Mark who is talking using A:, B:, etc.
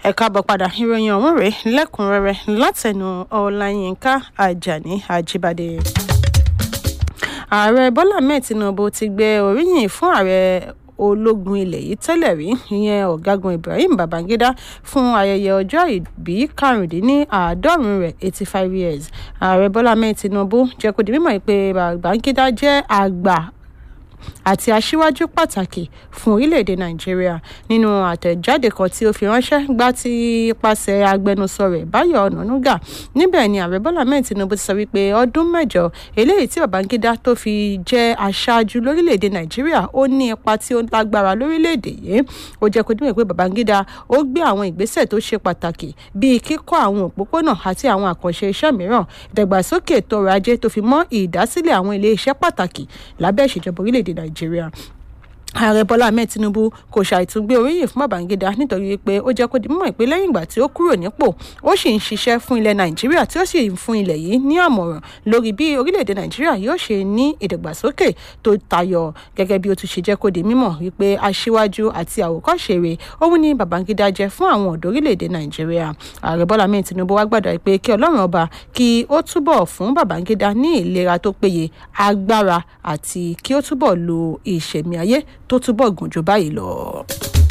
A: ẹ káàbọ̀ padà ìròyìn ọ̀hún rèé lẹ́kùnrẹ́rẹ́ látẹnu ọláyínká ajani ajíbádé. ààrẹ bọ́lá ahmed tinubu ti gbé oríyìn fún ààrẹ ológun ilẹ̀ yìí tẹ́lẹ̀ rí ìyẹn ọ̀gágun ibrahim babangida fún ayẹyẹ ọjọ́ ìbí karùndínláàádọ́rùn rẹ̀ eighty five years ààrẹ bọ́lá ahmed tinubu jẹ́ kó di mímọ̀ pé babangida jẹ́ àgbà àti aṣíwájú pàtàkì fún orílẹ̀-èdè nàìjíríà nínú àtẹ̀jáde kan tí ó fi ránṣẹ́ gbá tí ipasẹ̀ agbẹnusọ rẹ̀ báyọ̀ ọ̀nànúgà níbẹ̀ ni ààrẹ bọ́lá mẹ́rin tinubu ti sọ wípé ọdún mẹ́jọ eléyìí tí babangida tó fi jẹ́ aṣáájú lórílẹ̀-èdè nàìjíríà ó ní ipa tí ó lágbára lórílẹ̀-èdè yìí ó jẹ́ kó dúró pé babangida ó gbé àwọn ìgbésẹ̀ tó ṣe pàtàkì bíi kíkọ́ àwọn òpópónà àti àwọn àkànṣe iṣẹ́ mìíràn ìdàgbàsókè ètò ọrọ̀ ajé tó fi mọ́ ìdásílẹ̀ àwọn ilé iṣẹ́ pàtàkì lábẹ́ ìṣèjọba orílẹ̀-èdè nàìjíríà ààrẹ bọ́lá ahmed tinubu kò ṣàìtúngbé oríyìn fún babangida nítorí pé ó jẹ́ kó di mímọ̀ pé lẹ́yìn ìgbà tí ó kúrò nípò ó sì ń ṣiṣẹ́ fún ilẹ̀ nàìjíríà tí ó sì ń fún ilẹ̀ yìí ní àmọ̀ràn lórí bí orílẹ̀-èdè nàìjíríà yóò ṣe ní ìdàgbàsókè tó tayọ gẹ́gẹ́ bí ó tún ṣe jẹ́ kó di mímọ̀ wípé aṣíwájú àti àwòkọ́ṣe rẹ̀ òun ni babangida jẹ́ fún àwọn ọ̀dọ́ orílẹ̀-èdè nàìjíríà ààrẹ bọ́lá ahmed tinubu wá gbàdọ̀ pé kí ọlọ́run ọba kí ó túbọ̀ fún babangida ní ìlera tó péye agbára àti kí ó túbọ̀ lo ìṣẹ̀mí ayé tó túbọ̀ gùn jù báyìí lọ.